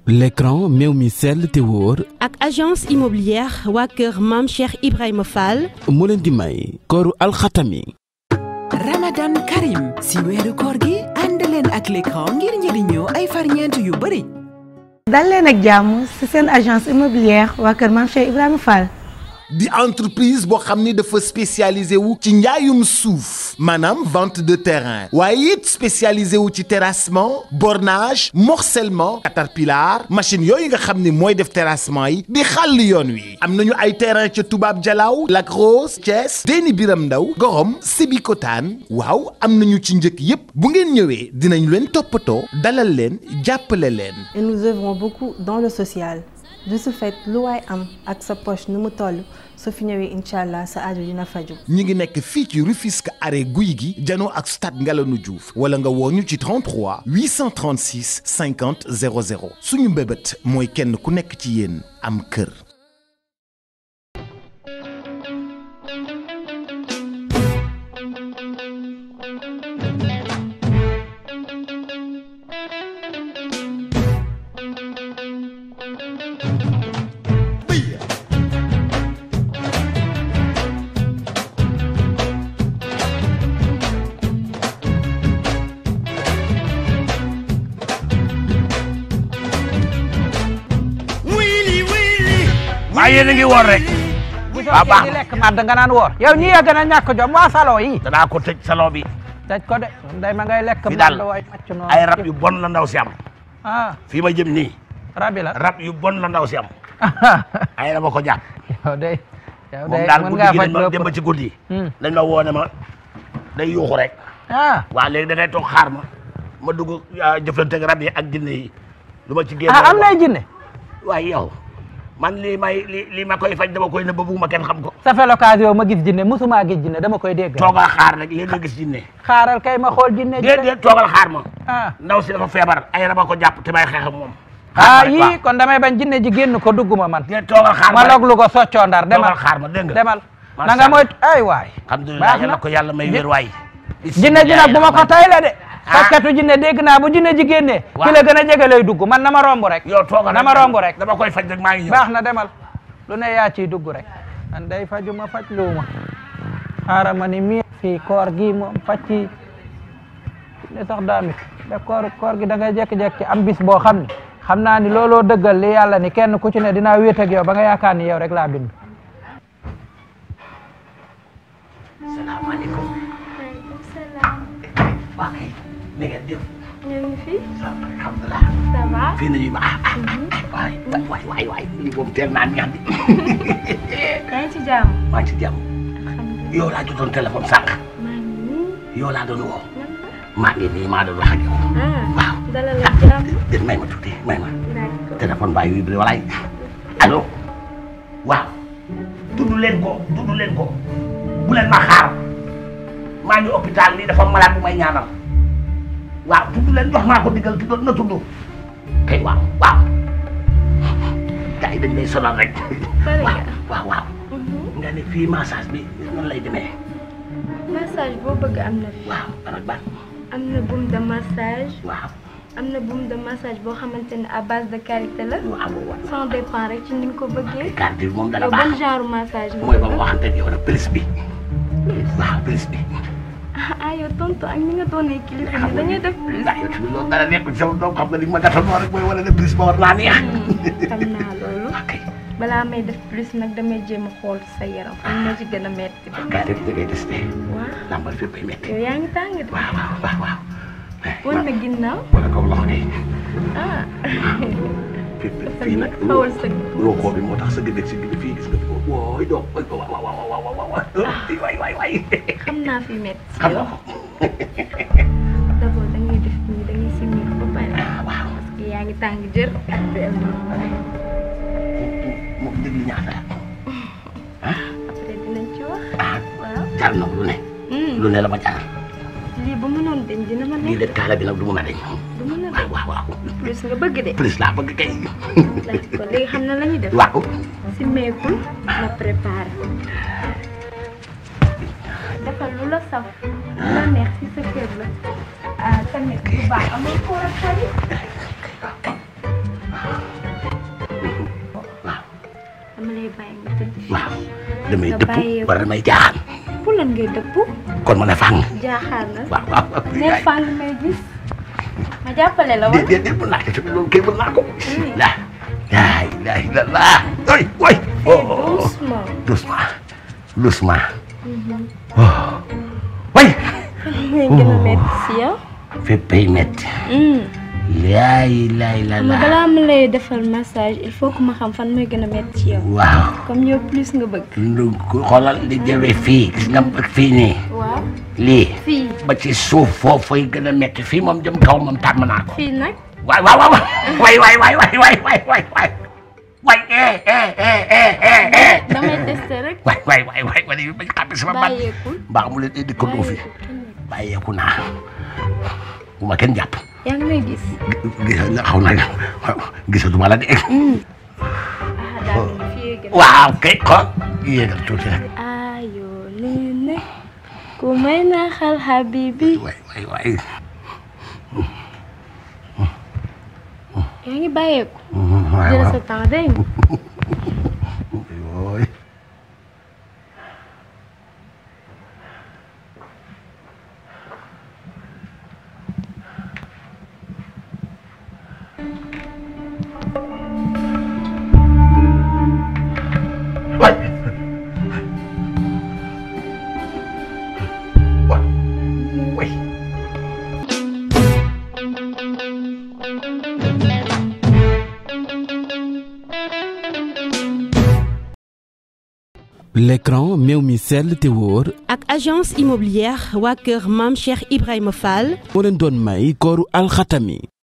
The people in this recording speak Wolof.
l'écran meew mi sell te wóor ak agence immobilière waa kër maam Cheikh Ibrahima Fall moo leen di may kooru alxatami Ramadan Karim si weeru koor gi ànd leen ak l'écran ngir njëriñoo ay farñeent yu bëri dal leen ak jàmm ci seen agence immobilière waa kër maam Cheikh Ibrahima Fall di entreprise boo xam ni dafa spécialisé wu ci njaayum suuf maanaam vente de terrain waaye it spécialisé wu ci terrassement bornage morcellement caterpillar machine yooyu nga xam ni mooy def terrassement yi di xàll yoon wi am nañu ay terrain ca Toubab Dialaw Lac Rose Thiès Déni Biram Ndaw Gorom Sébikotane waaw am nañu ci njëkk yépp bu ngeen ñëwee dinañ leen toppatoo dalal leen jàppale leen et nous œuvrons beaucoup dans le social de ce fait lu waay am ak sa poche nu mu toll su fi ñëwee incha allah sa aajo dina faju ñi ngi nekk fii ci Rufisque arrêt guy gi janoo ak stade Ngalandou Diouf wala nga woo ñu ci 33 836 50 00 suñu mbébét mooy kenn ku nekk ci yéen am kër. waaye yéen a ngi woor rek. waaw baax di lekk màdd nga naan woor yow ñi yegg na ñàkk jom waa salon yi danaa ko tëj salon bi. tëj ko de day ma ngay lekk fi daal màdd waay macc noonu ay rab yu bon la ndaw si am. ah fii ma jëm nii. rabi la rab yu bon la ndaw si am. ay rab a ko jàpp. yow day yow moom day daal mën guddi ngaa gi faj dañ ma lépp dem ba ci guddi. Hmm. dañ ma woo ne ma day yuuxu rek. ah waa léegi da ngay toog xaar ma ma dugg ah, jëflante ak rab yi ak jinne yi. lu ma ci génn ah am nay jinne waaye yow man lii may li lii ma koy faj dama koy nëbb bugguma kenn xam ko. ça fait l'occasion ma gis jinne musuma gis jinne dama koy dégg toogal xaar rek léegi nga gis jinne. xaaral kay ma xool jinne ji déedéet toogal xaar ma. ah ndaw si dafa feebar ay rab a ko jàpp te may xeex ak moom. ah xaar ma rek, yii kon damay bañ jinne ji génn ko dugguma man déedéet toogal xaar ma ma rek. loglu ko soccoo ndar demal toogal xaar ma dégg nga. demal Macha na nga Allah. moyt ay waay alhamdulilah baax yàlla na ko yàlla may wér waay. jinne ji nag bu ma ko tay la de Ah. fakkatu jinne dégg naa bu jinne ji génnee Waaw. ki la gën a jege lay dugg man na ma romb rek yow toogal na ma romb rek dama koy faj rek maa ngi ñëw. baax na demal lu ne yaa ciy dugg rek man day faju ma faj luuma xaaral ma ni mii fii koor gi moom faj ci ne sax damit da koor koor gi da ngay jekki-jekki am bis boo xam ne xam naa ni looloo dëggal li yàlla ni kenn ku ci ne dinaa wéet ak yow ba nga yaakaar ni yow rek laa bind salaamaaleykum. maaleykum salaam. waa kay ni ngeen def. ñu ngi fi. alhamdulilah. ça va. fii nañu ma ah ah. waay waay waay waay lii moom teel naa neex di. yaa ngi ci jàmm. maa ngi ci jàmm. alhamdulilah. yow laa jotoon téléphone sànq. maa ngi nii. yow laa doon woo. nan la. maa ngi nii maa doon wax ak yow. ah. waaw. dalal la jàmm. déet may ma tuuti may ma. d'accord. téléphone baa vibré walaay. allo. waaw. tudd leen ko tudd leen ko. bu leen ma xaar. maa ngi hôpital lii dafa malade bu may ñaanal. waaw tudd leen jox maa ko digal tudd na tudd. kay waaw waaw. gars yi dañ lay sonal rek. Pare waaw nga. waaw waaw. nga ne fii massage bi nan lay demee. massage boo bëgg am na fi. waaw ban ak ban. am na boum de massage. waaw. am na boum de massage boo xamante ne à base de karité la. waaw waaw. sans dépend rek ci ni nga ko bëggee. carte bi moom dana yow ban baax. genre massage nga mooy ba bëgg. ma waxante ak yow nag plus bi. waaw plus bi. ah yow tontu ak ni nga doonee kilifa ni dañuy def plus. ndax yow tamit loolu dara nekkul sama doom xam nga li ma gàttal moo rek mooy wane ne plus ba war naa neex. xam naa loolu. ok balaa may def plus nag damay jéem a xool sa yaram fan moo ci gën a metti. gars yi da ngay testé. waaw lambal fépp ay métti. yow yaa ngi tàng de. waaw waaw waaw waaw. wan na ginnaaw. wala kaw loxo de. ah. fépp dafa fii ni nag. xawal sa loxo bi moo tax sa gëdd si gëdd fii gis nga fi wooy doom waay waaw waaw waaw waaw waaw waay waay waay. xam naa fi metti xam nga yow. ko. d'abord da ngay def nii da ngay simmi ba pare. ah waaw. parce que yaa ngi tàng jër. moom déglu ñaata. après dinañ ci wax. ah waaw. jar na lu ne. lu ne la ma jar. lii ba mënoon dañ dina ma lii nekk. de kaala bi nag du mun a deñ. du mën a waaw waaw waaw. plus nga bëgg de. plus laa bëgg kay. laaj ko léegi xam na la ñuy def. waaw. simmeekul ma préparé. defal lu la saf. lu la neex ci sa kër la. ah tamit bu baax amul koor ak xarit. lay bàyyi nga tëdd fii. waaw damay Nga dëpp bàyyi- wala damay jaaxaan pour lan ngay dëpp. kon ma ne fàng jaaxaar na. waaw waaw waaw ne fàng may gis. ma jàppale la déet wala. déet déet mën naa ko tamit loolu kay mën naa ko la la ilaha illallah oy oy oh doucement. doucement doucement oh way mooy gën a métti si yow. féppay metti laa ilaha xam nga illallah balaa ma lay defal massage il faut que ma xam fan mooy gën a métti ci yow. waaw comme yow plus nga bëgg. lu xoolal li jëwe fii gis nga fii nii waaw lii fii ba ci suuf foofay gën a metti fii moom jëm kaw moom tàmm naa ko fii nag. waay waay waay waay waay waay waay waay waay waay waay waay eh eh eh eh eh eh damay testé rek. waay waay waay waay waay bañ xam sama baat bàyyeekul. mbaa mu leen indi ko doo fi bàyyeeku naa bu ma kenn jàpp yaa ngi may gis. gis nga xaw naa gisatuma la de ah daal di fii gën a. waaw kay xool yéegal tuuti rek ayoo nene ku may naxal habibi. waay waay waay yaa ngi bàyyeeku. waay jël waaw sa temps dégg nga. waay waay waay waay l'écran meew mi sell te wóor ak agence immobilière waa kër maam Cheikh Ibrahima Fall moo leen doon may kooru alxatami